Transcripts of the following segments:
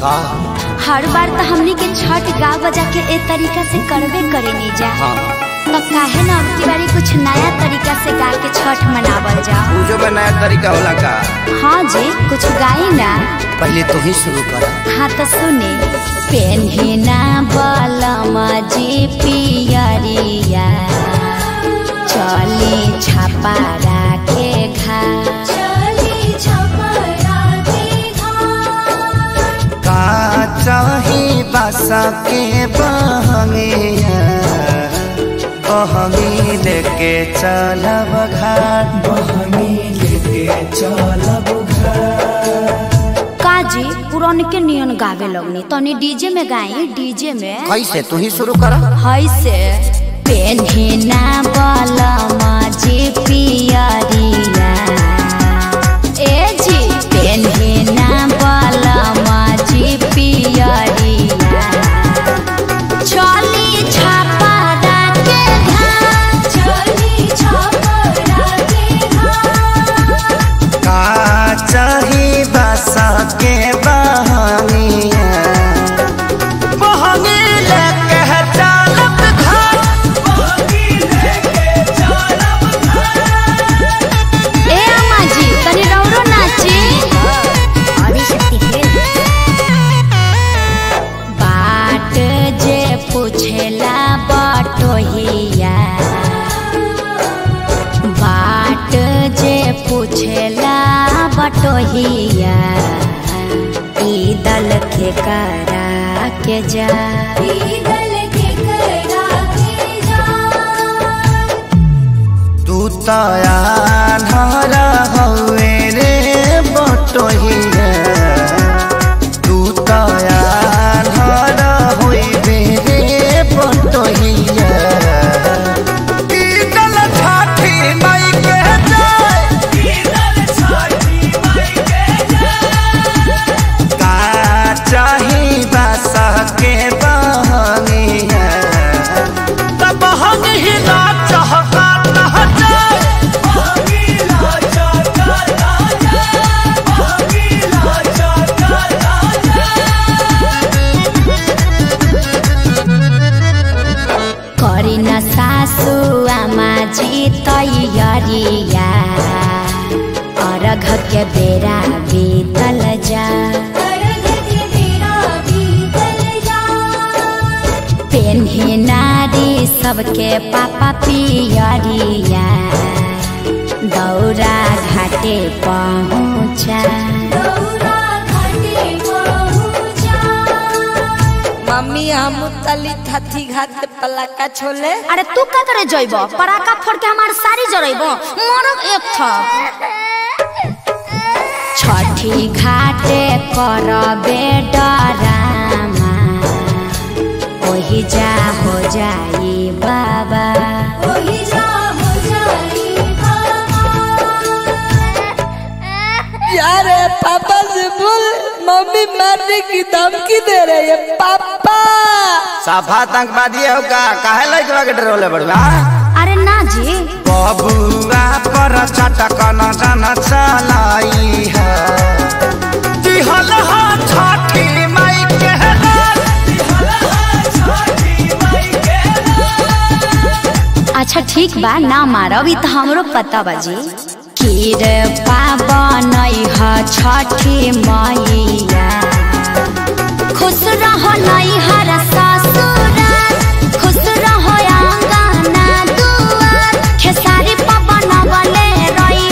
का हर बार तो हमनी के छठ गा बजा के ए तरीका से करबे करे नहीं जा हाँ तो काहे ना अब की बारी कुछ नया तरीका से गा के छठ मनावल जा पूजो में नया तरीका होला का हाँ जी कुछ गाई ना पहले तू ही शुरू कर हाँ तो सुने पेन्हिना बलमा जी पियरिया चली छापा राखे घा का चाही बासा के बहंगिया बहंगी लेके चलब घाट काजी पुरान के नियन गावे लगनी तनी डीजे में गाई डीजे में कैसे तू ही शुरू कर है से पेन्हिना बलमा जी पियरिया ए जी पेन्हिना बलमा जी पियरिया चली छापा के घाट चली छापा के घाट का चाही बासा के बहंगिया बहंगी लेके चलब घाट ए अम्मा जी तनी रौरो नाची बाट जे पूछेला बटोहिया बाट जे पूछेला बटोहिया ई दल के करा के जा तू तया धरा हवे रे बटोहिया तू तया धरा होइबे रे बटोहिया ई दल छाठी माई के जाय का चाही बासा के बहंगिया तब हम ही ना चाहता ना जाए करी न सासु आमा जी तैयारिया अर्घ के बेरा बीतल जा पेन्ही नारी सबके पापा पियरिया दौरा घाटे पहुँचा मम्मी हम तली थथी घाट पलाका छोले अरे तू का करे जइब पराका फोड़ के हमार सारी जरइब मरब एक था छठी घाटे करबे डरामा ओही जा हो जाई बाबा यार पापा से बोल मम्मी मारने की धमकी दे रही है पापा साफा आतंकवादी हो का काहे लइकवा के डरोले बड़वा अरे ना जी बबुआ पर चटक न जन चलाई है दिहल हा छठी माई के अच्छा ठीक बा ना मारब ई त हमरो पता बा जी खीर पावन ह छठी मैया खुश रहो नैहर ससुराल खुश रहो आंगना दुआर खेसारी पवन बले रही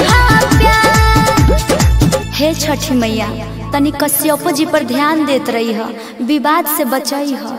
प्यार हे छठी मैया तनी कश्यपो जी पर ध्यान देत रही ह विवाद से बचई ह